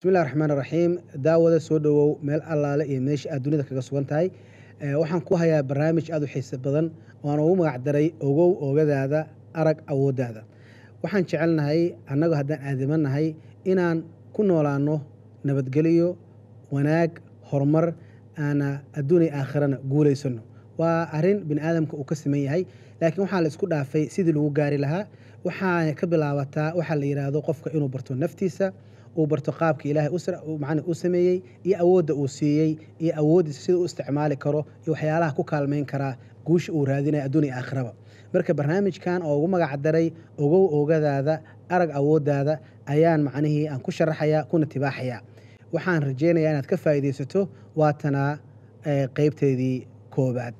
bismillahi raxmaan raxiim daawada soo dhowow meel allaale iyo meesha aad dunida kaga sugan tahay waxaan ku hayaa barnaamij aad u xiise badan oan ugu magac daray ogow oogadaada arag awooddaada waxaan jecelnahay annagu haddaan aadamanahay inaan ku noolaanno nabadgelyo wanaag horumar aana adduun iyo aakhirana guulaysanno waa arrin bini aadamka uu ka siman yahay laakiin waxaa la isku dhaafay sidii lagu gaari lahaa waxaana ka bilaabataa waxaa la yidhaahdo qofka inuu barto naftiisa uu barto qaabka ilaahay macna u sameeyey iyo awoodda uu siiyey iyo awooddiisa sida u isticmaali karo iyo waxyaalaha ku kaalmayn karaa guusha uu raadinaya adduun iyo aakhiraba marka barnaamijkan oo ugu magac daray ogow oogadaada arag awooddaada ayaan macnihii aan ku sharaxayaa kuna tibaaxayaa waxaan rajaynayaa inaad ka faa'iidaysato waatana qeybteedii koobaad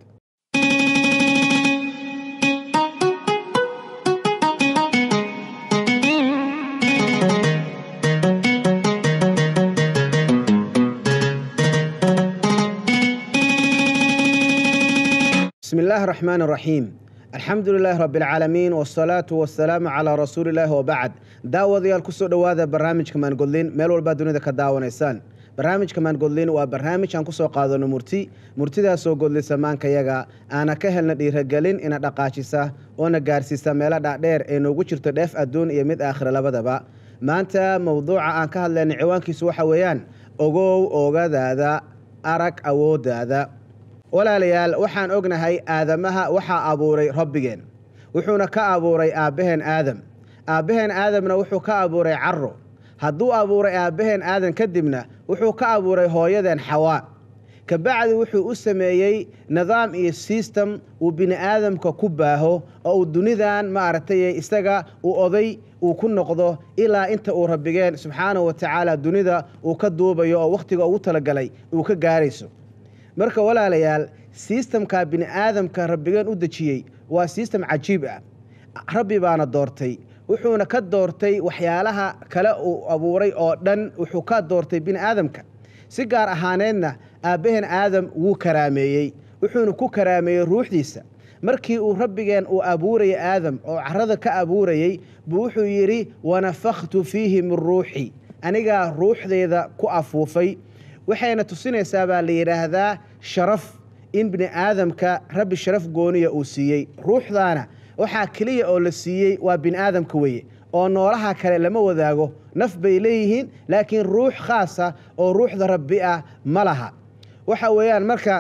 bismi illaahi raxmaan raxiim alxamdu lilaahi rabbi alcaalamiin wasalaatu wasalaamu calaa rasuulillaahi wabacd daawadayaal kusoo dhowaada barnaamijka maangodlin meel walbaa dunida ka daawanaysaan barnaamijka maangodlin waa barnaamij aan kusoo qaadano murti murtidaasoo godlisa maankayaga aana ka helna dhiiragelin ina dhaqaajisa oona gaarsiisa meelo dhaadheer ee noogu jirto dheef adduun iyo mid aakhira labadaba maanta mowduuca aan ka hadlayna ciwaankiisu waxa weeyaan ogow oogadaada arag awooddaada walaalayaal waxaan ognahay aadamaha waxaa abuuray rabbigeen wuxuuna ka abuuray aabbaheen aadam aabbaheen aadamna wuxuu ka abuuray caro hadduu abuuray aabbaheen aadam kadibna wuxuu ka abuuray hooyadeen xawaa kabacdi wuxuu u sameeyey nidaam iyo sistem uu bini aadamka ku baaho oo uu dunidan maaragtay isaga uu oday uu ku noqdo ilaa inta uu rabbigeen subxaanahu wa tacaala dunida uu ka duubayo oo wakhtiga ugu talagalay uu ka gaarayso marka walaalayaal sistamka bini aadamka rabbigeen u dejiyey waa sistem cajiib ah rabbi baana doortay wuxuuna ka doortay waxyaalaha kale uu abuuray oo dhan wuxuu ka doortay bini aadamka si gaar ahaaneedna aabbaheen aadam wuu karaameeyey wuxuuna ku karaameeyey ruuxdiisa markii uu rabbigeen uu abuurayay aadam oo carada ka abuurayey buu wuxuu yidhi wanafakhtu fiihi min ruuxi anigaa ruuxdeyda ku afuufay waxayna tusinaysaa baa la yidhaahdaa sharaf in bini aadamka rabbi sharaf gooniya uu siiyey ruuxdaana waxaa keliya oo la siiyey waa bini aadamka weye oo noolaha kale lama wadaago naf bay leeyihiin laakiin ruux khaasa oo ruuxda rabbi ah ma laha waxa weeyaan marka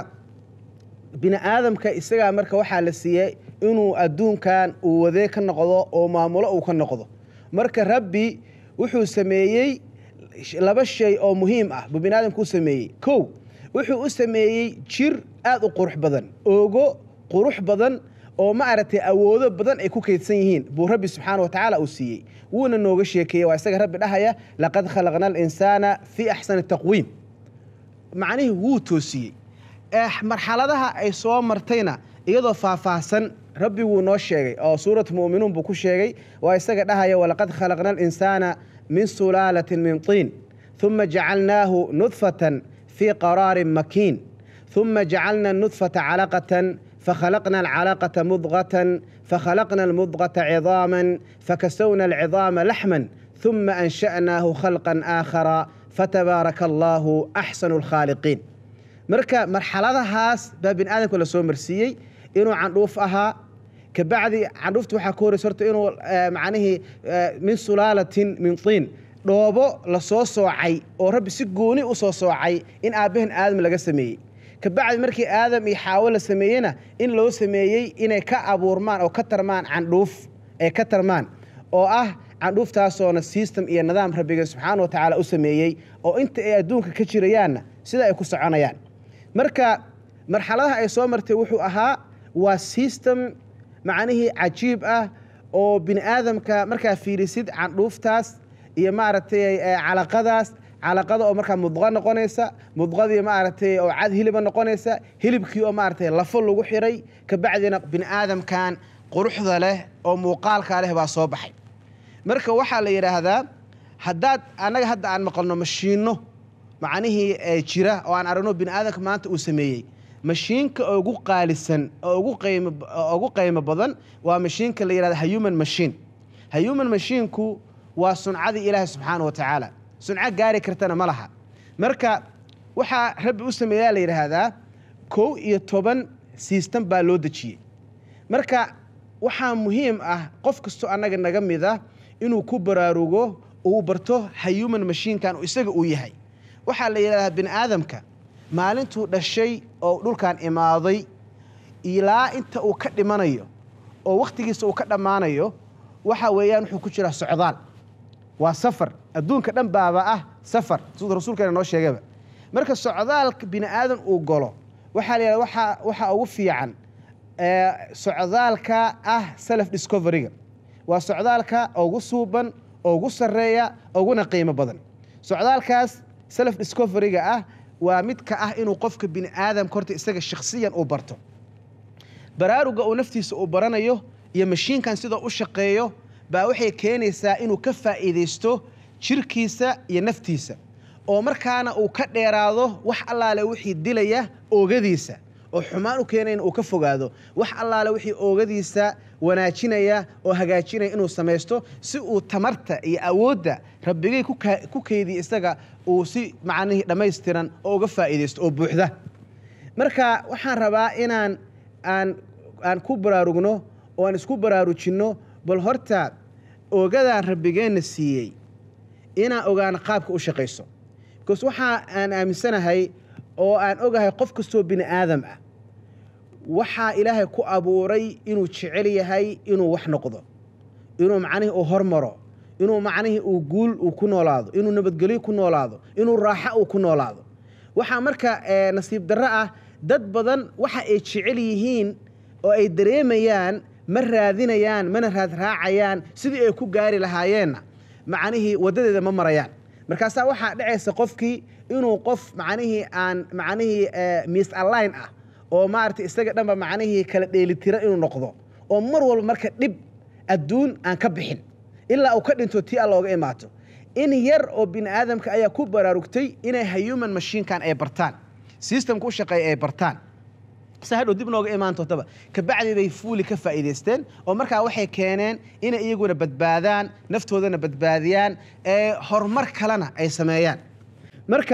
bini aadamka isagaa marka waxaa la siiyey inuu adduunkan uu wadee ka noqdo oo maamulo uu ka noqdo marka rabbi wuxuu sameeyey laba shay oo muhiim ah buu bini aadamka u sameeyey kow wuxuu u sameeyey jir aad u qurux badan oogo qurux badan oo maaragtay awoodo badan ay ku kaydsan yihiin buu rabbi subxaana wa tacaala uu siiyey wuuna nooga sheekeeyey waa isaga rabbi dhahaya laqad khalaqna alinsaana fii axsani taqwiim macnihii wuu toosiyey marxaladaha ay soo martayna iyadoo faahfaahsan rabbi wuu noo sheegay oo suurat mu'minuun buu ku sheegay waa isaga dhahaya walaqad khalaqna alinsaana min sulaalatin min tiin ثuma jacalnaahu nudfatan fii qaraarin makiin ثuma jacalna nudfata calaqatan fakhalaqna alcalaqata mudqatan fakhalaqna almudqata cidaaman fakasowna alcidaama laxman ثuma ansha'naahu khalqan aakhara fatabaaraka allaahu axsanu alkhaaliqiin marka marxaladahaas baa bini aadamka la soo marsiiyey inuu candhuuf ahaa kabacdi candhuufta waxaa ka horeysa horta inuu macnihii min sulaalatin min tiin dhoobo la soo soocay oo rabbi si gooni u soo soocay in aabbahen aadam laga sameeyey kabacdi markii aadam iyo xaawo la sameeyeyna in loo sameeyey inay ka abuurmaan oo ka tarmaan candhuuf ay ka tarmaan oo ah candhuuftaasoona sistem iyo nidaam rabbiga subxaana wa tacaala u sameeyey oo inta ay adduunka ka jirayaanna sida ay ku soconayaan marka marxaladaha ay soo martay wuxuu ahaa waa sistem macnihii cajiib ah oo bini aadamka markaa fiirisid candhuuftaas iyo maaragtay calaqadaas calaqada oo markaa mudqo noqonaysa mudqadii maaragtay oo cad hiliba noqonaysa hilibkii oo maaragtay lafo lagu xiray kabacdina bini aadamkan quruxda leh oo muuqaalkaa leh baa soo baxay marka waxaa la yidhaahdaa haddaad annaga hadda aan maqalno mashiinno macnihii jira oo aan aragno bini aadamka maanta uu sameeyey mashiinka ugu qaalisan oo ugu qaymo badan waa mashiinka la yidhahda human machine human machinku waa suncadii ilaahi subxaana wa tacaala sunco gaari kartana ma laha marka waxaa rabbi u sameeyaa la yidhaahdaa kow iyo toban siistan baa loo dejiyey marka waxaa muhiim ah qof kastoo annaga naga mid ah inuu ku baraarugo uu barto hayuman mashiinkan isaga uu yahay waxaa la yidhahdaa bini aadamka maalintuu dhashay oo dhulkan imaaday ilaa inta uu ka dhimanayo oo wakhtigiisa uu ka dhammaanayo waxa weeyaan wuxuu ku jiraa socdaal waa safar adduunka dhan baaba ah safar siduu rasuulkeena noo sheegaba marka socdaalka bini aadan uu galo waxaa la yidhahda waxa waxaa ugu fiican socdaalka ah self discoveryga waa socdaalka ugu suuban ugu sarreeya uguna qiimo badan socdaalkaas self discoveryga ah waa midka ah inuu qofka bini aadamka horta isaga shakhsiyan uu barto baraaruga uu naftiisa uu baranayo iyo mashiinkan sidoo u shaqeeyo baa waxay keenaysaa inuu ka faa'iidaysto jirkiisa iyo naftiisa oo markaana uu ka dheeraado wax allaale wixii dilaya oogadiisa oo xumaan u keenayna uu ka fogaado wax allaale wixii oogadiisa wanaajinaya oo hagaajinaya inuu samaysto si uu tamarta iyo awoodda rabbigay ku keydiya isaga uu si macnihii dhammaystiran oo uga faa'iidaysto oo buuxda marka waxaan rabaa inaan aan aan ku baraarugno oo aan isku baraarujinno bal horta oogadaan rabbigeenna siiyey inaan ogaano qaabka u shaqayso bikoos waxaa aan aaminsanahay oo aan ogahay qof kastoo bini aadam ah waxaa ilaahay ku abuuray inuu jecel yahay inuu wax noqdo inuu macnihii uu hormaro inuu macnihii uu guul uu ku noolaado inuu nabadgelyo ku noolaado inuu raaxo uu ku noolaado waxaa marka nasiib darro ah dad badan waxa ay jecel yihiin oo ay dareemayaan ma raadinayaan mana raadraacayaan sidii ay ku gaari lahaayeenna macnihii waddadeeda ma marayaan markaasaa waxaa dhacaysa qofkii inuu qof macnihii aan macnihii miis alline ah oo maaragtay isaga dhanba macnihii kala dheelitira inuu noqdo oo mar walba marka dhib adduun aan ka bixin ilaa uu ka dhinto tii alla oga imaato in yar oo bini aadamka ayaa ku baraarugtay inay hayuman mashiinkan ay bartaan systemka u shaqeeya ay bartaan se hadhow dib nooga imaan doontaba kabacdi bay fuuli ka faa'iidaysteen oo markaa waxay keeneen inay iyaguna badbaadaan naftoodana badbaadiyaan ee horumar kalena ay sameeyaan marka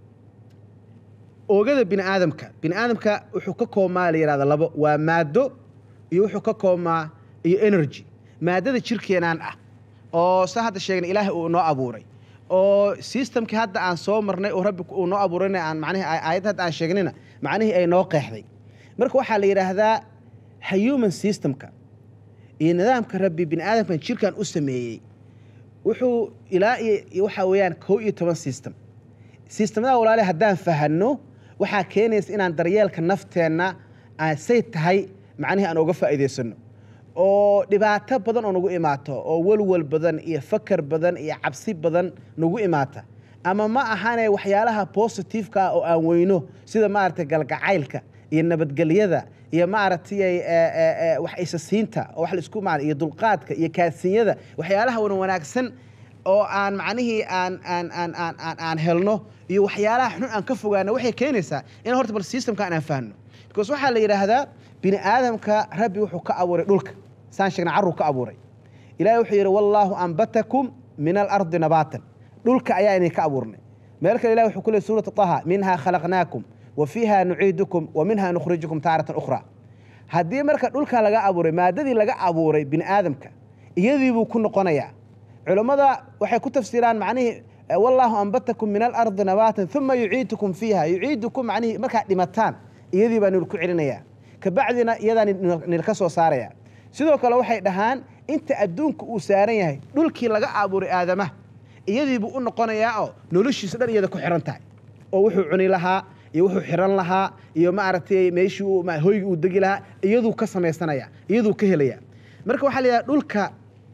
oogada bini aadamka bini aadamka wuxuu ka koobmaa la yidhahda labo waa maaddo iyo wuxuu ka koobmaa iyo energy maaddada jirkeenaan ah oo sa hadda sheegna ilaahay uu noo abuuray oo systemkii hadda aan soo marnay oo rabbi uu noo abuurayna aan macnihi aayadda hadda aan sheegnayna macnihii ay noo qeexday marka waxaa la yidhaahdaa human systemka iyo nidaamka rabbi bini aadamkan jirkan u sameeyey wuxuu ilaa iyo waxaa weeyaan kow iyo toban system systemada walaale haddaan fahanno waxaa keenaysa inaan daryeelka nafteenna say tahay macnihii aan uga faa'iidaysanno oo dhibaato badan oo nagu imaato oo walwal badan iyo fakar badan iyo cabsi badan nagu imaata ama ma ahane waxyaalaha positiveka ah oo aan weyno sida maaragtay galgacaylka iyo nabadgelyada iyo maaragtay wax isasiinta oo wax laisku ma iyo dulqaadka iyo kaasinyada waxyaalaha wan wanaagsan oo aan macnihii aan aan aan aan aan aan helno iyo waxyaalaha xun aan ka fogaano waxay keenaysaa in horta bal systemkan aan fahno because waxaa la yidhaahdaa bini aadamka rabbi wuxuu ka abuuray dhulka saan sheegna carruu ka abuuray ilahi wuxuu yidhi wallaahu ambatakum min alardi nabaatan dhulka ayaa idinka abuurnay meel kale ilahi wuxuu ku leey suurata taha minhaa khalaqnaakum wa fiiha nuciidukum wa minha nukhrijukum taaratan ukhraa haddii marka dhulka laga abuuray maadadii laga abuuray bini aadamka iyadii buu ku noqonayaa culammada waxay ku tafsiiraan macnihii wallaahu ambatakum min alardi nabaatan uma yuciidukum fiiha yuciidukum macnihii markaad dhimataan iyadii baa nil ku celinayaa kabacdina iyadaa nilka soo saaraya sidoo kale waxay dhahaan inta adduunka uu saaran yahay dhulkii laga abuuray aadamaha iyadiibuu u noqonayaa oo noloshiisa dhan iyada ku xiran tahay oo wuxuu cuni lahaa iyo wuxuu xiran lahaa iyo maaragtay meeshii hoygi uu degi lahaa iyaduu ka samaysanaya iyaduu ka helaya marka waxaa la yidhaha dhulka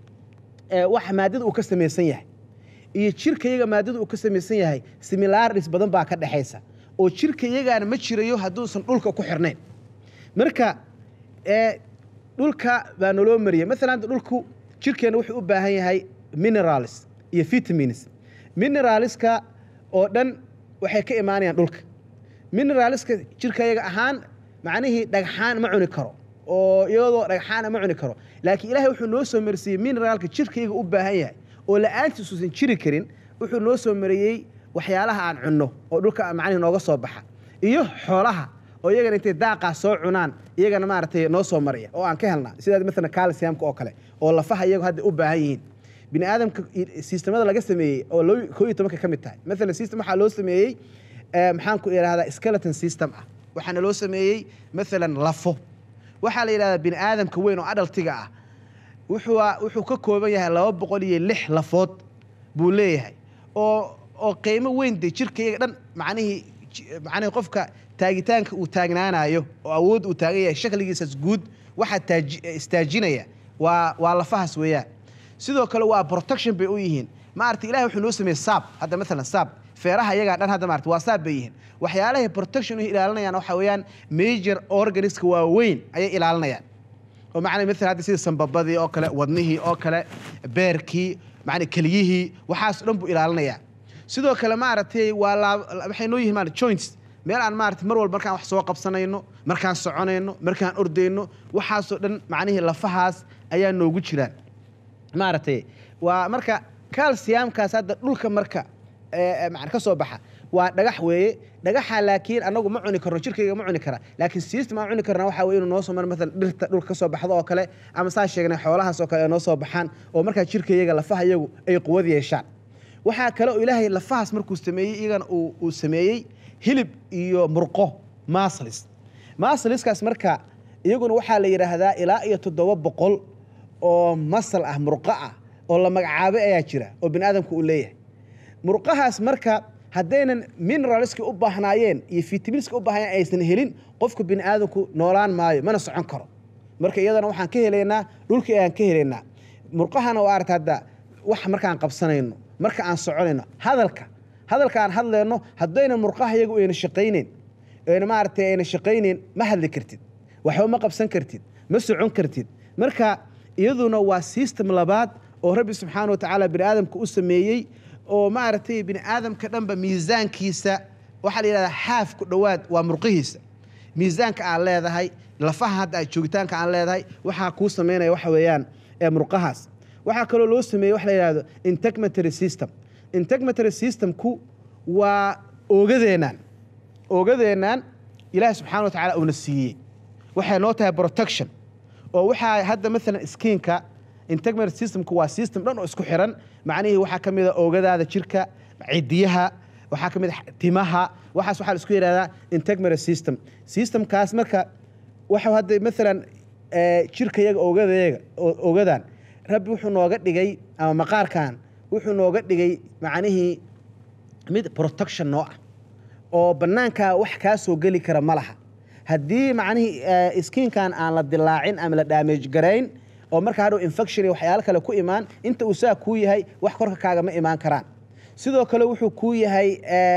wax maadada uu ka samaysan yahay iyo jirka iyaga maadada uu ka samaysan yahay similaaris badan baa ka dhexaysa oo jirka iyagaana ma jirayo hadduusan dhulka ku xirnayn marka dhulka baa naloo mariyay maalan dhulku jirkeena wuxuu u baahan yahay minerals iyo vitamins mineralska oo dhan waxay ka imaanayaan dhulka mineralska jirka iyaga ahaan macnihii dhagxaan ma cuni karo oo iyadoo dhagxaana ma cuni karo laakiin ilahay wuxuu noo soo marsiiyey mineraalka jirka iyaga u baahan yahay oo la-aantiis uusan jiri karin wuxuu noo soo mariyey waxyaalaha aan cunno oo dhulka macnihi nooga soo baxa iyo xoolaha oo iyagana intay daaqaa soo cunaan iyagana maaragtay noo soo mariya oo aan ka helnaa sidaa maalan calciumka oo kale oo lafaha iyagu hadda u baahan yihiin bini aadamka sistemada laga sameeyey oo koo iyo tobanka ka mid tahay maalan system waxaa loo sameeyey maxaan ku idhahdaa skeleton system ah waxaana loo sameeyey maalan lafo waxaa la yidhahdaa bini aadamka weyn oo adhaltiga ah wuxuu wuxuu ka kooban yahay laba boqol iyo lix lafood buu leeyahay oo oo qiimo weyn de jirka iyaga dhan macnihii macnihii qofka taagitaanka uu taagnaanayo oo awood uu taagan yahay shakligiisas guud waxaa taaji istaajinaya waa waa lafahaas weeyaan sidoo kale waa protection bay u yihiin maarata ilahay wuxuu noo sameeyey saab hadda maalan saab feeraha iyagaa dhan hadda maarata waa saab bay yihiin waxyaalahay protection u ilaalinayaan waxa weeyaan major organiska waaweyn ayay ilaalinayaan oo macnaa maalan hadda sida sambabadii oo kale wadnihii oo kale beerkii macnaa keliyihii waxaas dhan buu ilaalinayaa sidoo kale maaragtay waa laa waxay noo yihiin maarata joints meel aan maarata mar walba markaan wax soo qabsanayno markaan soconayno markaan ordayno waxaasoo dhan macnihii lafahaas ayaa noogu jiraan maaragtay waa marka calciumkaas hadda dhulka marka man ka soo baxa waa dhagax weeye dhagaxa laakiin anagu ma cuni karno jirkayga ma cuni kara laakiin system aan cuni karna waxa weye inuu noo soo maro maalan dhirta dhulka ka soo baxdo oo kale ama saa sheegnay xoolahaas oo kale ay noo soo baxaan oo markaa jirkayaga lafaha iyagu ay quwad yeeshaan waxaa kale oo ilaahay lafahaas markuu sameeyey iyagana uu sameeyey hilib iyo murqo maslis masliskaas marka iyaguna waxaa la yidhaahdaa ilaa iyo toddoba boqol oo masal ah murqo ah oo la magacaabay ayaa jira oo bini aadamka uu leeyahay murqahaas marka haddaynan mineralska u baahnaayeen iyo fitaminska u baahnayen aysan helin qofka bini aadamku noolaan maayo mana socon karo marka iyadana waxaan ka helaynaa dhulkii ayaan ka helaynaa murqahana waa aragta hadda wax markaan qabsanayno marka aan soconayno hadalka hadalka aan hadlayno haddayna murqaha iyagu ayna shaqayneyn ayna maaragtay ayna shaqayneyn ma hadli kartid waxba ma qabsan kartid ma socon kartid marka iyaduna waa system labaad oo rabbi subxaana wa tacaala bini aadamka u sameeyey oo maaragtay bini aadamka dhanba miisaankiisa waxaa la yidhahdaa xaaf ku dhowaad waa murqihiisa miisaanka aan leedahay lafaha hadda joogitaanka aan leedahay waxaa kuu samaynaya waxa weeyaan ee murqahaas waxaa kaloo loo sameeyey wax la yidhahdo integumentary system integumentary systemku waa oogadeenaan oogadeenaan ilaahi subxana wa tacala uuna siiyey waxay noo tahay protection oo waxaa hadda maalan skiinka integumentary systemku waa system dhan oo isku xiran macnihii waxaa ka mid a oogadaada jirka cidiyaha waxaa ka mid a timaha waxaas waxaa la isku yidhahdaa integumentary system systemkaas marka waxa hadda maalan jirka yaga oogadayaga oogadan rabbi wuxuu nooga dhigay ama maqaarkan wuxuu nooga dhigay macnihii mid protection noo ah oo bannaankaa wax kaa soo geli kara ma laha haddii macnihii skiinkan aan la dilaacin ama la damage garayn oo markaa hadhow infection iyo waxyaalo kale ku imaan inta uu saa kuu yahay wax korka kaagama imaan karaan sidoo kale wuxuu kuu yahay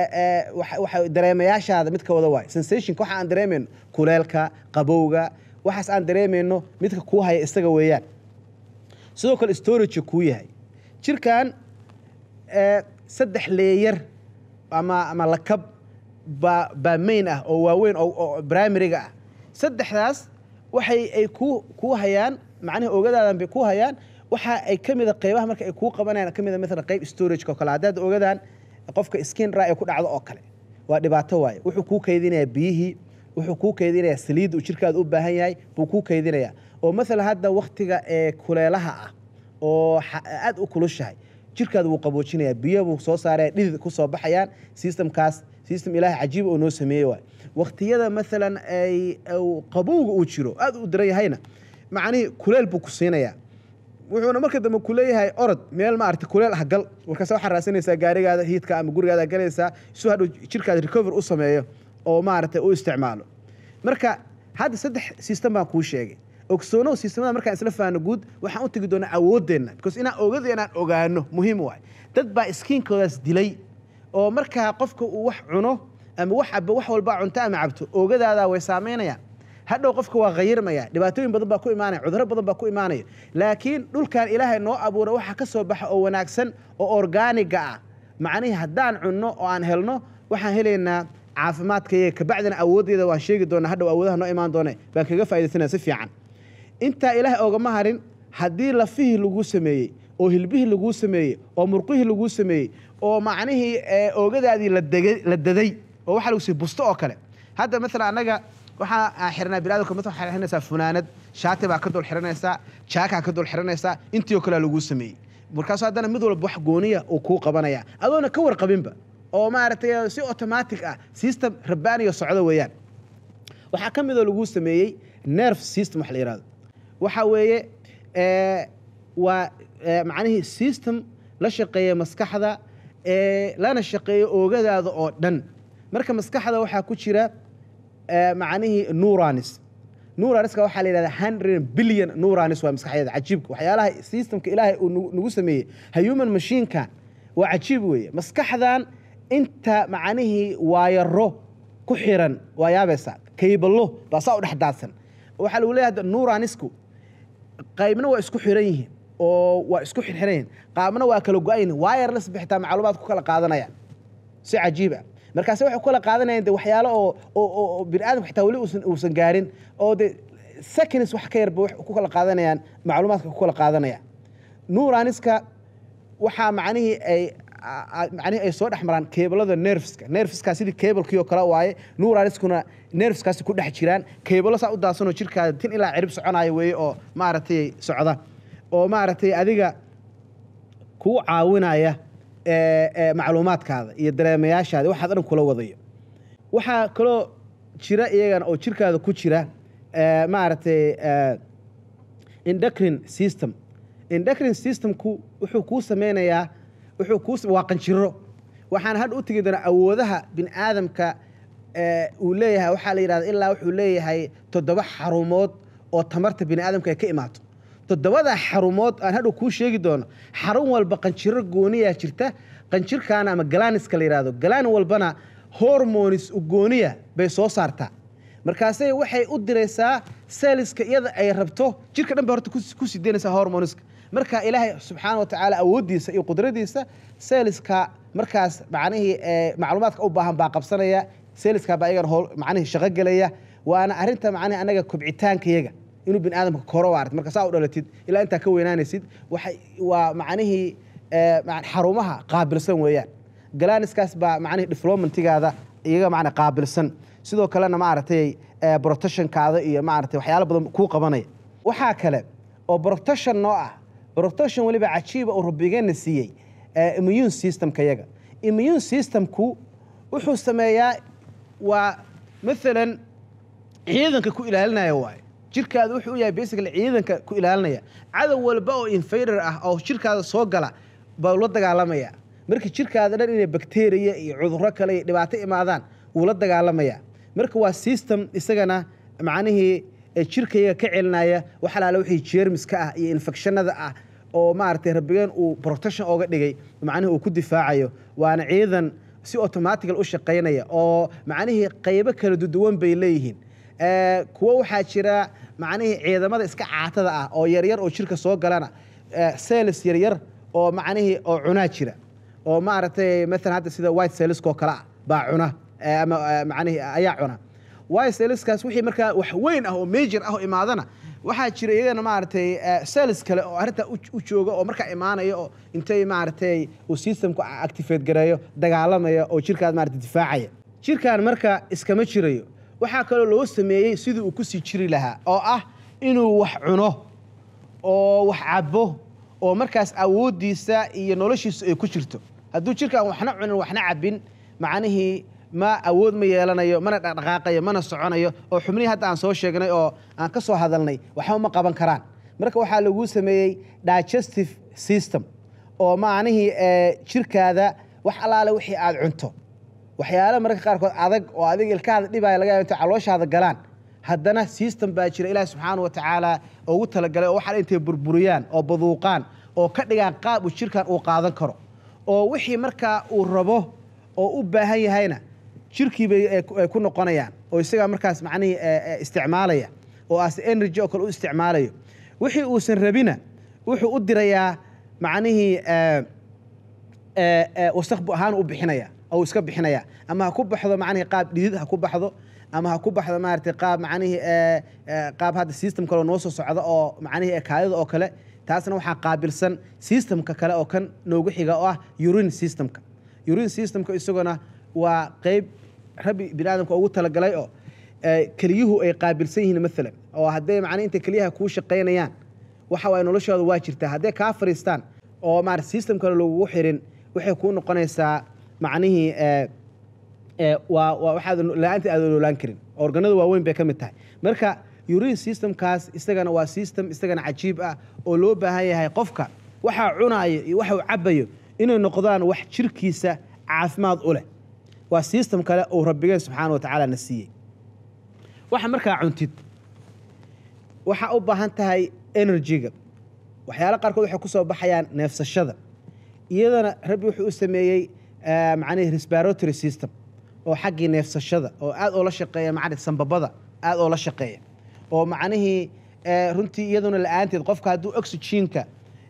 dareemayaashaada midka wada waay sensationka waxa aan dareemayno kuleelka qabowga waxaas aan dareemayno midka kuu haya isaga weeyaan sidoo kale storageka kuu yahay jirkan saddex leeyar ama ama lakab baa baa main ah oo waaweyn oo primariga ah saddexdaas waxay ay ku kuu hayaan macnaha ogadaadan bay ku hayaan waxa ay ka mida qaybaha marka ay kuu qabanayaan ka mida maalan qayb storageka oo kale haddaad ogadaan qofka skin ra ay ku dhacdo oo kale waa dhibaato waaye wuxuu kuu kaydinayaa biyihii wuxuu kuu kaydinayaa saliidda uu jirkaada u baahan yahay buu kuu kaydinayaa oo maalan hadda waktiga ee kuleelaha ah oo aad u kulushahay jirkaada wuu qaboojinayaa biyo buu soo saaraya dhidid ku soo baxayaan systemkaas system ilaahay cajiiba oo noo sameeyey waay waktiyada maalan ay qabowga uu jiro aad u daran yahayna macnihii kuleel buu ku siinayaa wuxuuna marka dambe ku leeyahay orod meel maarata kuleel ah gal markaase waxaa raasanaysaa gaarigaada hiidka ama gurigaada galaysaa si hadhow jirkaada recover u sameeyo oo maaragtay u isticmaalo marka hadda saddex system baan kuu sheegay ogsoonow sistemada markaan isla faano guud waxaan u tegi doonaa awooddeenna because inaan ogadeenaan ogaano muhiim waay dad baa iskiinkoodaas dilay oo markaa qofka uu wax cuno ama wax abo wax walbaa cunto ama cabto oogadaada way saamaynayaan hadhow qofka waa khayirmaya dhibaatooyin badan baa ku imaanaya cudurro badan baa ku imaanaya laakiin dhulkan ilaahay noo abuura waxa ka soo baxa oo wanaagsan oo orgaaniga ah macnihii haddaan cunno oo aan helno waxaan helaynaa caafimaadkayga kabacdina awooddeeda waan sheegi doonaa hadhow awoodaha noo imaan doone baan kaga faa'idaysana si fiican intaa ilaahay oogama harin haddii lafihii lagu sameeyey oo hilbihii laguu sameeyey oo murqihii laguu sameeyey oo macnihii oogadaadii la daday oo waxaa lagu siiyey busto oo kale hadda maalan annaga waxaa xirnaa biniadamka mid waxaa xiranaysaa funaanad shaati baa ka dul xiranaysaa jaakaa ka dul xiranaysaa intii oo kalea laguu sameeyey markaasu haddana mid walba wax gooniya uu kuu qabanaya adoona ka warqabinba oo maaragtay si automatic ah system rabbaaniyo socdo weeyaan waxaa ka midoo laguu sameeyey nerve system wax la yihahdo waxa weeye waa macnihii system la shaqeeya maskaxda lana shaqeeyo oogadaada oo dhan marka maskaxda waxaa ku jira macnihii nuranis nuraniska waxaa la yidhahda hundred billion nuranis waa maskaxdeeda cajiibka waxyaalaha systemka ilaahay uu nagu sameeyey human machineka waa cajiib weeye maskaxdan inta macnihii waayaro ku xiran waa yaabaysa kayballo baa saa u dhex daadsan waxaa lagu leeyahay nuranisku qaybna waa isku xiran yihiin oo waa isku xirxiran yihiin qaabna waa kala go-an yihin wireless ba xitaa macluumaad ku kala qaadanayaan si cajiib ah markaase waxay ku kala qaadanayaan de waxyaalo oo oo bini aadamka xitaa weli uusan uusan gaarin oo de seconds wax ka yarba wax ku kala qaadanayaan macluumaadka ku kala qaadanayaan nuraniska waxaa macnihii ay macnihii ay soo dhex maraan keebalada nerveska nerveska sidii kebalkii oo kale waaye nuraniskuna nerveskaasi ku dhex jiraan keebalo saa u daadsanoo jirkaada tin ilaa cirib soconaayo weeye oo maaragtay socda oo maaragtay adiga kuu caawinaya macluumaadkaada iyo dareemayaashaada waxaad dhan kula wadayo waxaa kaloo jira iyagana oo jirkaada ku jira maaragtay indocrin system indocrin systemku wuxuu kuu sameynayaa wuxuu kuu waa qanjiro waxaan hadha u tegi doonaa awoodaha bini aadamka uu leeyahay waxaa la yidhahda ilaa wuxuu leeyahay toddoba xarumood oo tamarta bini aadamka ay ka imaato toddobada xarumood aan hadhow kuu sheegi doono xarun walba qanjiro gooniyaa jirta qanjirkaana ama galaniska la yidhahdo galaan walbana hormonis gooniya bay soo saartaa markaasay waxay u diraysaa seliska iyada ay rabto jirka dhan bay horta ku sideynaysaa hormoniska marka ilaahay subxaana wa tacaala awooddiisa iyo qudradiisa seliska markaas macnihii macluumaadka u baahan baa qabsanaya seliska baa iyagana hool macnihii shaqo gelaya waana arrinta macnihi annaga kobcitaankayaga inuu bini aadamka koro waarta marka saa u dhalatid ilaa intaa ka weynaanaysid waxay waa macnihii xarumaha qaabilsan weeyaan galaniskaas baa macnihii developmentigaada iyaga macna qaabilsan sidoo kalena maaragtay protectionkaada iyo maaragtay waxyaalo badan kuu qabanaya waxaa kale oo protection noo ah protection weliba cajiiba uu rabbigeena siiyey immune systemka yaga immune systemku wuxuu sameeyaa waa maalan ciidanka ku ilaalinaya waaye jirkaada wuxuu u yahay basically ciidanka ku ilaalinaya cadow walba oo infader ah oo jirkaada soo gala baa la dagaalamaya marka jirkaada dhan inay bakteriya iyo cudurro kale iyo dhibaato imaadaan wuu la dagaalamaya marka waa system isagana macnihii jirkayaga ka celinaya wax alaale wixii jeermiska ah iyo infectionada ah oo maaragtay rabbigeen uu protection ooga dhigay macnihi uu ku difaacayo waana ciidan si automatical u shaqaynaya oo macnihii qaybo kala duduwan bay leeyihiin kuwo waxaa jira macnihii ciidamada iska caatada ah oo yaryar oo jirka soo galana sels yaryar oo macnihii oo cunaa jira oo maaragtay maalan hadda sida white selskoo kale ah baa cuna ama macnihii ayaa cuna white selskaas wixii markaa wax weyn ah oo major ah oo imaadana waxaa jira iyagana maaragtay sels kale oo arrintaa u jooga oo markaa imaanaya oo intay maaragtay uu systemku activate gareeyo dagaalamaya oo jirkaad maaragtay difaacaya jirkan marka iskama jirayo waxaa kaloo loo sameeyey sidii uu kusii jiri lahaa oo ah inuu wax cuno oo wax cabo oo markaas awooddiisa iyo noloshiisu ay ku jirto hadduu jirkaan waxna cunin waxna cabin macnihii ma awood ma yeelanayo mana dhaqdhaqaaqayo mana soconayo oo xubnihii hadda aan soo sheegnay oo aan ka soo hadalnay waxba ma qaban karaan marka waxaa laguu sameeyey digestive system oo macnihii jirkaada wax allaale wixii aad cunto waxyaala mararka qaarkood adag oo adiga ilkahaada dhibaya laga yaba intay calooshaada galaan haddana system baa jira ilaahi subxaana wa tacaala ugu talagalay oo waxaa intay burburiyaan oo baduuqaan oo ka dhigaan qaab uu jirkan uu qaadan karo oo wixii markaa uu rabo oo u baahan yahayna jirkii bay ay ku noqonayaan oo isagaa markaas macnihii isticmaalaya oo as energy oo kale u isticmaalayo wixii uusan rabina wuxuu u dirayaa macnihii wasakbu ahaan u bixinaya ou iska bixinaya ama ha ku baxdo macnihii qaab dhidid ha ku baxdo ama ha ku baxdo maaragtay qaab macnihii qaab hadda system kaleo noo soo socda oo macnihii kaadida oo kale taasna waxaa qaabilsan systemka kale oo kan noogu xiga oo ah urine systemka urine systemka isaguna waa qeyb rabbi bini aadamka ugu talagalay oo keliyuhu ay qaabilsan yihiin maalan oo hadday macnaa intay keliyaha kuu shaqaynayaan waxa waay noloshooda waa jirtaa hadday kaa fariistaan oo maarata system kale lagugu xirin waxay kuu noqonaysaa macnihii waa waa waxaad la-aanta aada noolaan karin organada waaweyn bay ka mid tahay marka urine systemkaas isagana waa system isagana cajiib ah oo loo baahan yahay qofka waxaa cunaayo iyo waxa uu cabayo inay noqdaan wax jirkiisa caafimaad u leh waa system kale uu rabbigeen subxaana wa tacaala na siiyey waxa markaa cuntid waxaa u baahan tahay enerjiga waxyaala qaarkood waxay ku soo baxayaan neefsashada iyadana rabbi wuxuu u sameeyey macnihi respiratory system oo xaggii neefsashada oo aad oo la shaqeeya macni sambabada aad oo la shaqeeya oo macnihii runtii iyaduna la-aanteed qofka hadduu oxygenka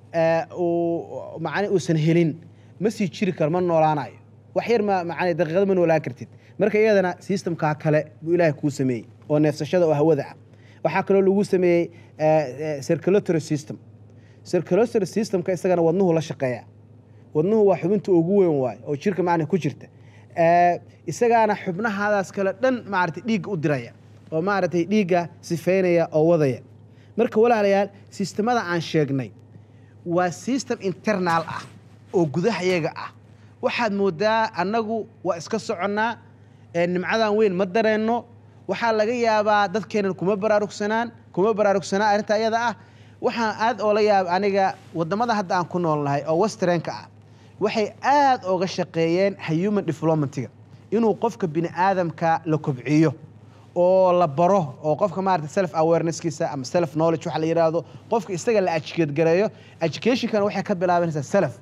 uu macni uusan helin ma sii jiri karo ma noolaanayo wax yar ma macni daqiiqada ma noolaan kartid marka iyadana systemkaa kale buu ilaahay kuu sameeyey oo neefsashada oo hawada ah waxaa kaloo lagu sameeyey circulatory system circulatory systemka isagana wadnuhu la shaqeeya wadnuhu waa xubinta ugu weyn waayo oo jirka macna ku jirta isagaana xubnahaadaas kale dhan maaragtay dhiigga u diraya oo maaragtay dhiigga sifeynaya oo wadaya marka walaalayaal sistemada aan sheegnay waa system internal ah oo gudahayaga ah waxaad moodaa annagu waa iska soconnaa nimcadan weyn ma dareenno waxaa laga yaabaa dadkeenan kuma baraarugsanaan kuma baraarugsanaa arrinta ayada ah waxaan aad oola yaaba aniga wadamada hadda aan ku noolnahay oo westrenka ah waxay aad ooga shaqeeyeen human developmentiga inuu qofka bini aadamka la kobciyo oo la baro oo qofka maarata self awareness-kiisa ama self knowledge waxa la yidhaahdo qofka isaga la educate gareeyo educationkana waxay ka bilaabanaysaa self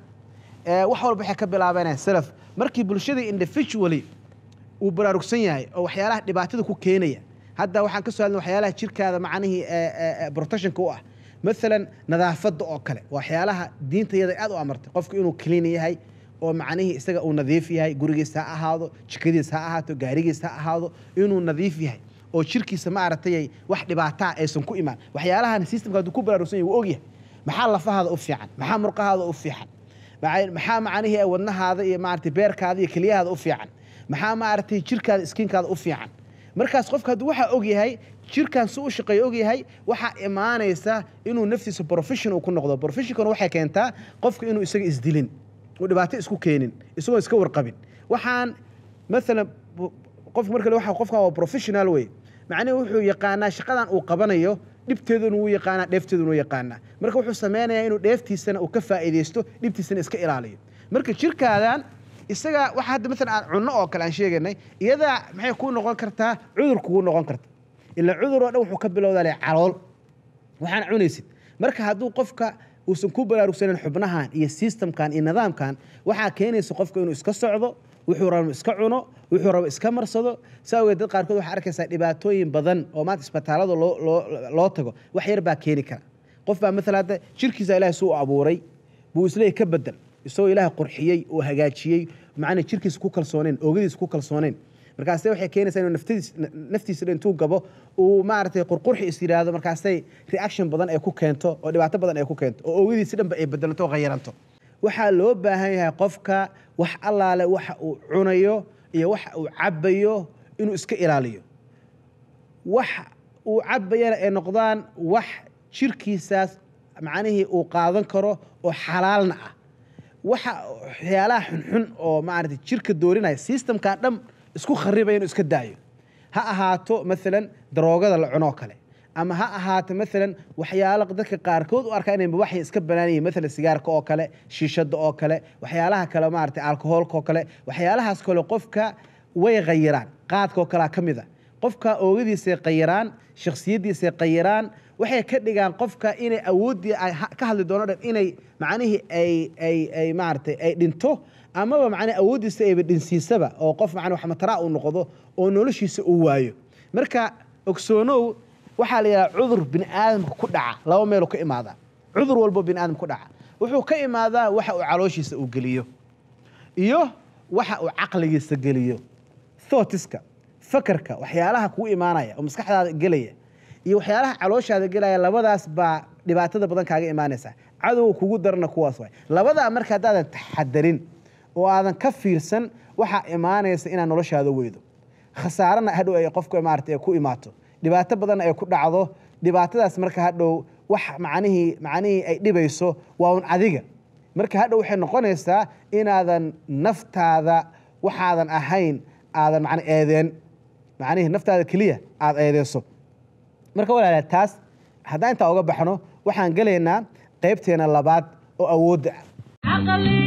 wax walba waxay ka bilaabanayaan self markii bulshadii individually uu baraarugsan yahay oo waxyaalaha dhibaatada ku keenaya hadda waxaan ka soo hadlay waxyaalaha jirkaada macnihii protectionka u ah maalan nadaafadda oo kale waxyaalaha diintayada aad u amartay qofku inuu clean yahay oo macnihii isaga uu nadiif yahay gurigiis ha ahaado jikadiis ha ahaato gaarigiis ha ahaado inuu nadiif yahay oo jirkiisa ma aragtay wax dhibaataa aysan ku imaan waxyaalahan systemka hadduu ku baraarugsan yahay wuu ogyahay maxaa lafahaada u fiican maxaa murqahaada u fiican maxaa macnihii wadnahaada iyo maaragtay beerkaada iyo keliyahaada u fiican maxaa maaragtay jirkaada iskiinkaada u fiican markaas qofka hadduu waxaa og yahay jirkan si u shaqeeyo og yahay waxaa imaanaysa inuu naftiisa profession uu ku noqdo professionkana waxay keentaa qofka inuu isaga isdilin uu dhibaato isku keenin isagoo iska warqabin waxaan maalan qofka marka waxa qofkan waa professional wey macnihi wuxuu yaqaanaa shaqadan uu qabanayo dhibteeduna wuu yaqaanaa dheefteeduna wuu yaqaanaa marka wuxuu sameynayaa inuu dheeftiisana uu ka faa'iidaysto dhibtiisana iska ilaaliyo marka jirkaadan isaga waxa hadda maalan aan cunno oo kale aan sheegaynay iyadaa maxay kuu noqon kartaa cudur kugu noqon karta ilaa cudur oo dhan wuxuu ka bilowdaa le calool waxaan cunaysid marka hadduu qofka uusan ku baraarugsanin xubnahan iyo systemkan iyo nidaamkan waxaa keenaysa qofka inuu iska socdo wuxuu rabo iska cuno wuxuu rabo iska marsado saa awgeed dad qaarkood waxaa arkaysaa dhibaatooyin badan oo maanta isbitaalada loo loo loo tago wax yar baa keeni kara qof baa maalan hadda jirkiisa ilaahay suu abuuray buu isleeyahy ka bedel isagoo ilaahay qurxiyey oo hagaajiyey macnaa jirkiisa ku kalsooneyn oogadiisa ku kalsooneyn markaase waxay keenaysaa inuu naftadiis naftiisa dhan intuu gabo uu maaragtay qurqurxi is yidhaahdo markaasay reaction badan ay ku keento oo dhibaato badan ay ku keento oo oogadiisi dhanba ay bedelanto oo khayaranto waxaa loo baahan yahay qofka wax allaale waxa uu cunayo iyo waxa uu cabbayo inuu iska ilaaliyo wax uu cabbayana ay noqdaan wax jirkiisaas macnihii uu qaadan karo oo xalaalna ah waxa waxyaalaha xunxun oo maaragtay jirka doorinaya systemkan dhan isku kharibaya inuu iska daayo ha ahaato maalan daroogada la cunoo kale ama ha ahaato maalan waxyaalo dadka qaarkood u arkaa inay waxay iska banaan yihiin maalan sigaarka oo kale shiishada oo kale waxyaalaha kale maaragtay alkohoolka oo kale waxyaalahaas kale qofka way khayiraan qaadka oo kalea ka mid a qofka oogadiisay khayiraan shakhsiyaddiisay khayiraan waxay ka dhigaan qofka inay awooddii ay ka hadli doono dhan inay macnihii ay ay ay maaragtay ay dhinto amaba macnaa awooddiisa ayba dhinsiisaba oo qof macnaa wax mataraa uu noqdo oo noloshiisa uu waayo marka ogsoonow waxaa la yidhaha cudur bini aadamka ku dhaca laba meeluu ka imaadaa cudur walbo bini aadamka ku dhaca wuxuu ka imaadaa waxa uu calooshiisa uu geliyo iyo waxa uu caqligiisa geliyo thootiska fakarka waxyaalaha kugu imaanaya oo maskaxdaada gelaya iyo waxyaalaha calooshaada gelaya labadaas baa dhibaatada badan kaaga imaanaysa cadowga kugu darana kuwaas waay labadaa marka haddaadan taxadarin oo aadan ka fiirsan waxaa imaanaysa inaad noloshaada weydo khasaarana hadhow ay qofka maarata ay ku imaato dhibaato badanna ay ku dhacdo dhibaatadaas marka hadhow wax macnihii macnihii ay dhibayso waa un adiga marka hadhow waxay noqonaysaa inaadan naftaada waxaadan ahayn aadan macna eedeen macnihii naftaada keliya aada eedeyso marka walaala taas haddaan intaa uga baxno waxaan gelaynaa qaybteena labaad oo awoodda ah